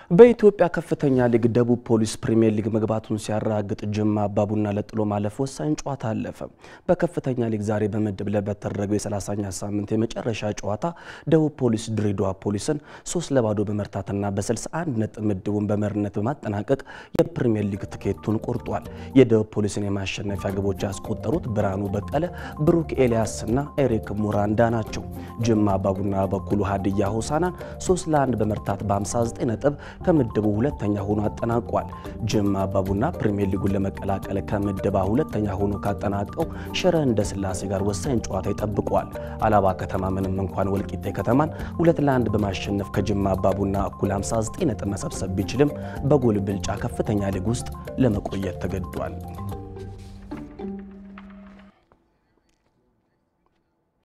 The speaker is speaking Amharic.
በኢትዮጵያ ከፍተኛ ሊግ ደቡብ ፖሊስ ፕሪሚየር ሊግ መግባቱን ሲያረጋግጥ ጅማ አባቡና ለጥሎ ማለፍ ወሳኝ ጨዋታ አለፈ። በከፍተኛ ሊግ ዛሬ በምድብ ለ በተደረገው የ30ኛ ሳምንት የመጨረሻ ጨዋታ ደቡብ ፖሊስ ድሬዳዋ ፖሊስን ሶስት ለባዶ በመርታትና በ61 ነጥብ ምድቡን በመሪነት በማጠናቀቅ የፕሪሚየር ሊግ ትኬቱን ቆርጧል። የደቡብ ፖሊስን የማሸነፊያ ግቦች ያስቆጠሩት ብርሃኑ በቀለ፣ ብሩክ ኤልያስና ኤሪክ ሙራንዳ ናቸው። ጅማ አባቡና በኩሉ ሀዲያ ሆሳናን 3 ለ1 በመርታት በ59 ነጥብ ከምድቡ ሁለተኛ ሆኖ አጠናቋል። ጅማ አባቡና ፕሪሚየር ሊጉን ለመቀላቀል ከምድባ ሁለተኛ ሆኖ ካጠናቀው ሽረ እንደ ስላሴ ጋር ወሳኝ ጨዋታ ይጠብቋል። አላባ ከተማ ምንም እንኳን ወልቂጤ ከተማን ሁለት ለአንድ በማሸነፍ ከጅማ አባቡና እኩል 59 ነጥብ መሰብሰብ ቢችልም በጎል ብልጫ ከፍተኛ ሊግ ውስጥ ለመቆየት ተገዷል።